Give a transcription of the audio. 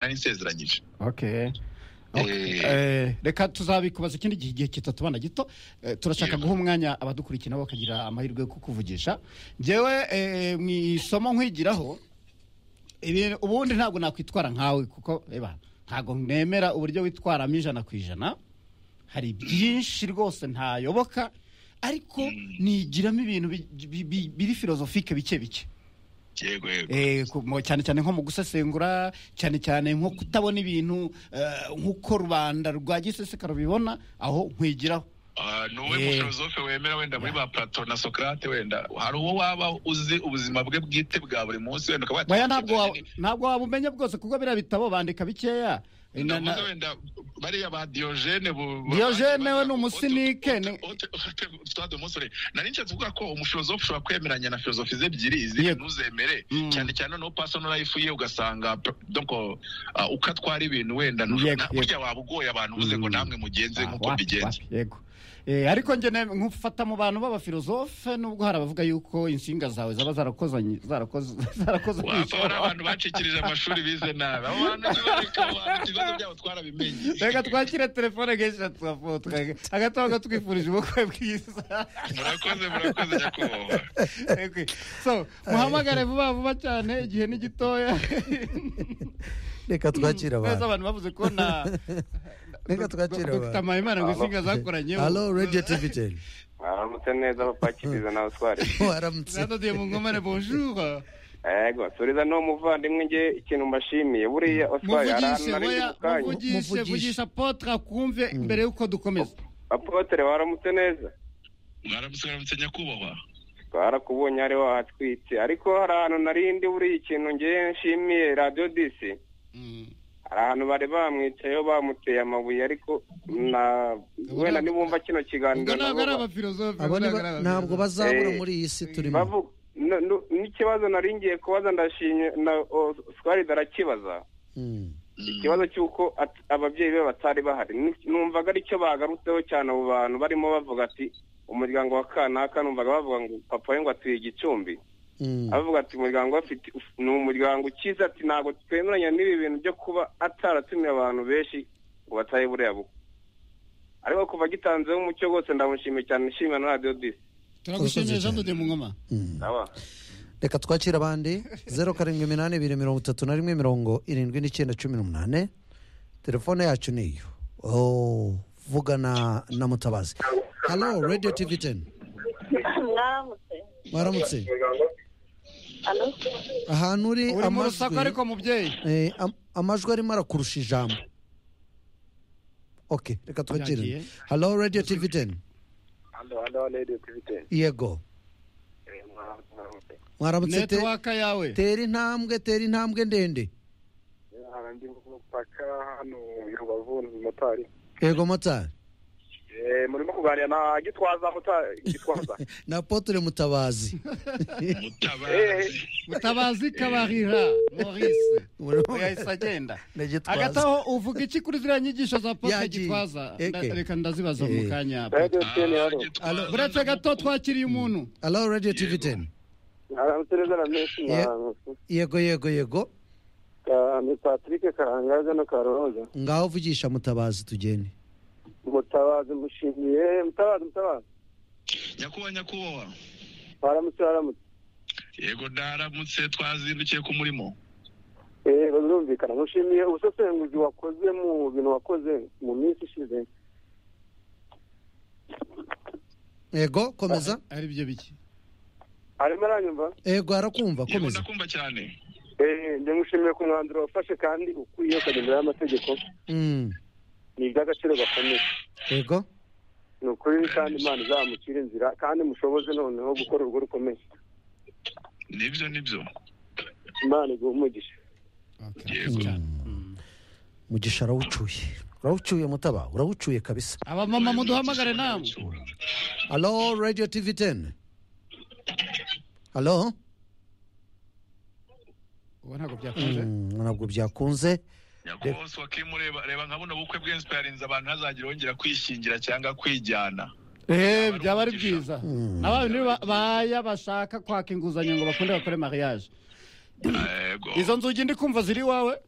nari nsezeranyije okay Okay. Eh, reka tuzabikubaza ikindi gihe igihe kitatubona gito Eh, turashaka Yego. guha umwanya abadukurikiye nabo bakagira amahirwe yo kukuvugisha njyewe eh, mu isomo nkwigiraho ibi- ubundi ntabwo nakwitwara nkawe kuko reba ntabwo nemera uburyo witwaramo ijana ku ijana hari byinshi rwose ntayoboka ariko nigiramo ibintu bi- bi- bi- biri filozofike bike bike yego yego Eh, ku- mu- cyane cyane nko mu gusesengura cyane cyane nko kutabona ibintu eh, nk'uko rubanda rwa giseseka rubibona aho nkwigiraho Ah, ni wowe Eh. mufilozofe wemera wenda muri ba plato na sokrate wenda hari uwo waba uzi ubuzima bwe bwite bwa buri munsi wenda ukaba Oya, ntabwo wa- ntabwo wabumenya bwose kuko biriya bitabo bandika bikeya Eh, na- Ndavuze na- wenda bariya ba Diogene bu- Diogene ba- we ni ba- umusinike, Ote- ni- Ote- Ote- Stade Umusore. nari nshatse kuvuga ko umufilozofe ushobora kwemeranya na filozofi ze ebyiri izihe Yego. ntuzemere Mm. cyane cyane no personal life ye ugasanga p- donc ah, uko atwara ibintu wenda na- Yego, yego. burya waba ugoye abantu uvuze ngo Mm. namwe mugenze Ah, nk'uko wapi, mbigenza wapi, yego Eh, ariko njye ne- nkufata mu bantu b'abafilozofe nubwo hari abavuga yuko insinga zawe zaba zarakozanye zarakoze zarakoze wapfa hari abantu bacikirije amashuri bize nabi abo bantu ntibareka abo bantu ibibazo byabo twarabimenye reka twakire telefone kenshi tugafotoka agataha gatwifurije ubukwe bwiza murakoze murakoze nyakubahwa Okay. so muhamagare vuba vuba cyane igihe ni gitoya reka twakire neza abantu abantu bavuze ko na Reka twakire abantu. dr mpayimana ngo insinga zakoranyeho halo radiyo tivi teni mwaramutse neza abapakiriza nawe utware waramutse zadadiye mu ngomane bonjour yego suriza ni umuvandimwe nge ikintu mbashimiye buriya oswari hari ahantu muvugishe nari ndi boya mu kanya muvugishe Muvugishe. vugisha potre akumve mbere y'uko dukomeza apotere waramutse neza mwaramutse mwaramutse nyakubahwa twarakubonye ari wahatwitse ariko hari ahantu nari ndi buriya ikintu nge nshimiye radiyo disi Mm. hari ahantu bari bamwicayeho bamuteye amabuye ariko na wenda nibumva kino kiganiro ubwo ntabwo ari nabo ba- abafilozofe abo ni ba- ntabwo bazabura muri iyi si turimo bavu- n- n- n'ikibazo nari ngiye kubaza ndashimye na oswari darakibaza Mm. ikibazo cy'uko at- ababyeyi be batari bahari Ni- numvaga aricyo bagarutseho cyane abo bantu barimo bavuga ati umuryango wa kanaka numvaga bavuga ngo papa we ngo atuye igicumbi Mm. avuga ati umuryango we afite ni umuryango ukize ati ntabwo twemeranya n'ibi bintu byo kuba ataratumiye abantu benshi ngo batahe buriya bukwe ariko kuva gitanzeho umucyo wose ndamushimiye cyane nshimira na radiyo disi turagushimiye Urakoze jean cyane. dodiye mu ngoma Mm. ndaba reka twakire abandi zeru karindwi iminani ibiri mirongo itatu na rimwe mirongo irindwi n'icyenda cumi n'umunani telefone yacu ni iyo Oh, vugana na mutabazi halo radiyo tivi teni mwaramutse waramutse Alo? ahantu uri uri mu rusaku amajwi ariko mubyeyi Eh, am- amajwi arimo arakurusha ijambo ok reka twakire Yagiye. halo radiyo tivi teni yego mwaramutse te netiwaka yawe tera intambwe tera intambwe ndende ndi mu mupaka hano i rubavu ni motari yego motari Eh, murimo kuganira na gitwaza motari gitwaza na apotre mutabazi mutabazi mutabazi kabarira maurice Urimo- yahise agenda na Gitwaza. agataho uvuga iki kuri ziriya nyigisho za pope Yagiye. gitwaza Nda- Eke. reka ndazibaza Eh. mu kanya radiyo teni Ah, hano Gitwaza uretse gato twakiriye umuntu alo radiyo tivi teni aramutse neza na menshi Ye- na yego yego yego Ka- ni patrick karangaza na karoroza ngaho uvugisha mutabazi tugende mutabazi mushimiye mutabazi mutabazi nyakubahwa nyakubahwa baramutse baramutse yego ndaramutse twazindukiye ku murimo Eh, birumvikana mushimiye ubusesenguzi wakoze mu bintu wakoze mu minsi ishize yego komeza ari byo biki arimo aranyumva yego arakumva yego komeza ndakumva cyane Eh, ndamushimiye ku mwanzuro wafashe kandi ukwiye ukagendera amategeko Mm, ni iby'agaciro gakomeye yego ni ukuri kandi imana izamukira inzira kandi mushoboze noneho gukora urugo rukomeye nibyo nibyo imana iguha umugisha yego mugisha arawucuye urawucuye mutaba urawucuye kabisa abamama muduhamagare nawe alo radiyo tivi teni alo ubu ntabwo byakunze Mm, ntabwo byakunze nyakubahwa sokimu ureba reba nka buno bukwe bw'insipayarinze abantu ntazagire wongera kwishingira cyangwa kwijyana Eh, byaba ari byiza abandi nibo ba- baya bashaka kwaka inguzanyo ngo bakunde bakore mariage Ah, yego izo nzugi ndi kumva ziri iwawe